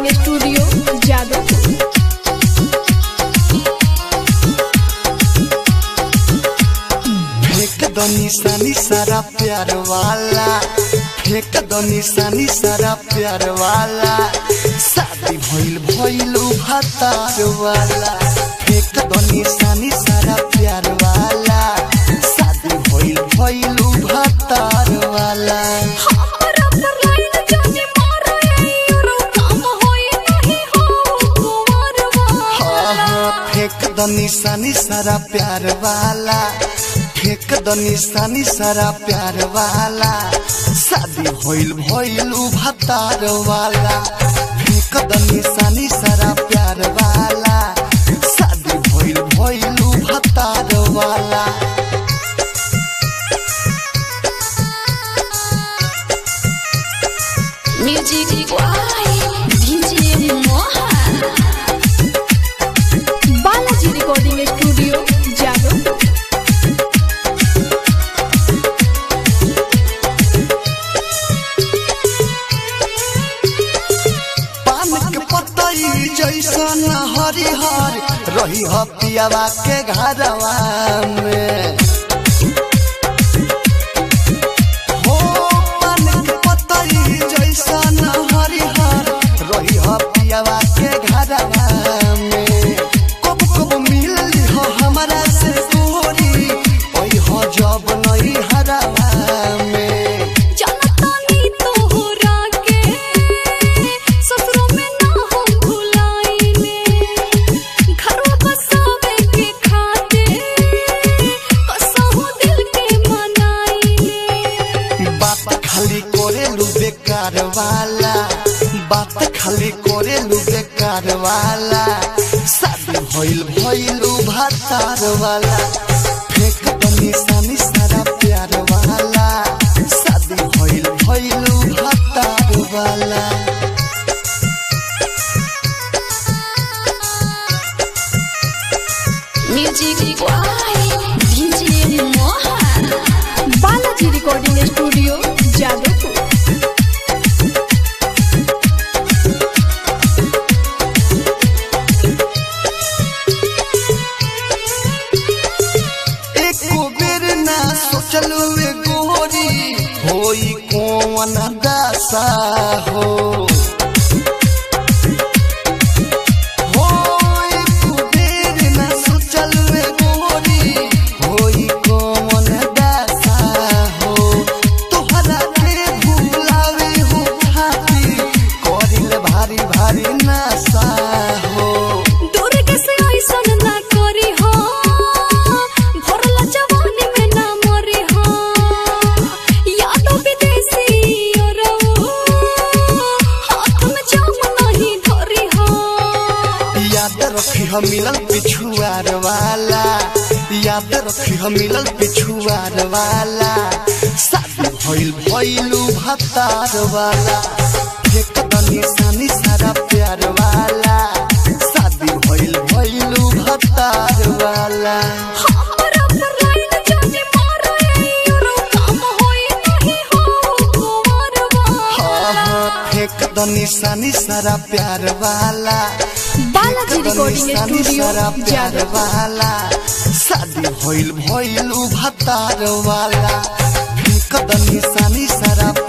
recording studio Jadavpur फेंक दो निशानी सारा प्यार वाला फेंक दो निशानी सारा प्यार वाला शादी भइल भइल भतार वाला फेंक दो निशानी सारा प्यार वाला शादी भइल भइल भतार वाला हमरा पर लाइन जाने मारो यारो काम होई नहीं हो कुंवरवा हाँ हाँ फेंक दो निशानी सारा प्यार वाला फेंक दो निशानी सारा प्यार वाला शादी भइल भइल भतार वाला फेंक दो निशानी सारा प्यार वाला शादी भइल भइल भतार वाला music by DJ Mohan Balaji recording studio Jadavpur पान के पतई जैसन हरिहर रही ह पियावा के घरवा में हो पान के पतई जैसन हरिहर रही ह पियावा के घरवा में कब कब मिलली हो हमरा से गोरी ओई हो जब नई हरवा में जनतानी तोहरा के ससुरों में ना हो भुलाइले घरवा बसावे के खातिर कसहु दिल के मनाइले बात खाली करेलू बेकार वाला बात खाली करेलू बेकार वाला शादी भइल भइलू भातार वाला फेंक दो निशानी सारा प्यार वाला शादी भइल भइलू भातार वाला music by DJ Mohan Balaji recording studio Jadavpur एको बेर ना सोचलू ए गोरी होई कौन दासा हो होई कुबेर ना सोचलू ए गोरी होई कौन दासा हो तोहरा के भुलावे हो खातिर करिल भारी भारी नासा हो दुर्ग से ऐसन ना करी हो भरला जवानी में ना मरी हो यादो विदेशी औरऊ हाथ में जाम नहीं धरी हो याद रखी हम मिलल पिछुआर वाला याद रखी हम मिलल पिछुआर वाला शादी भइल भइलू भतार वाला फेंक द निशानी सारा प्यार वाला शादी भइल भइलू भतार वाला हमरा पर लाइन जाने मारो यारो काम होई नहीं हो कुंवरवा हाँ हाँ फेंक द निशानी सारा प्यार वाला बालाजी रिकॉर्डिंग निशानी स्टूडियो सारा प्यार जादवपुर वाला शादी भइल भइल भतार वाला फेंक द निशानी सारा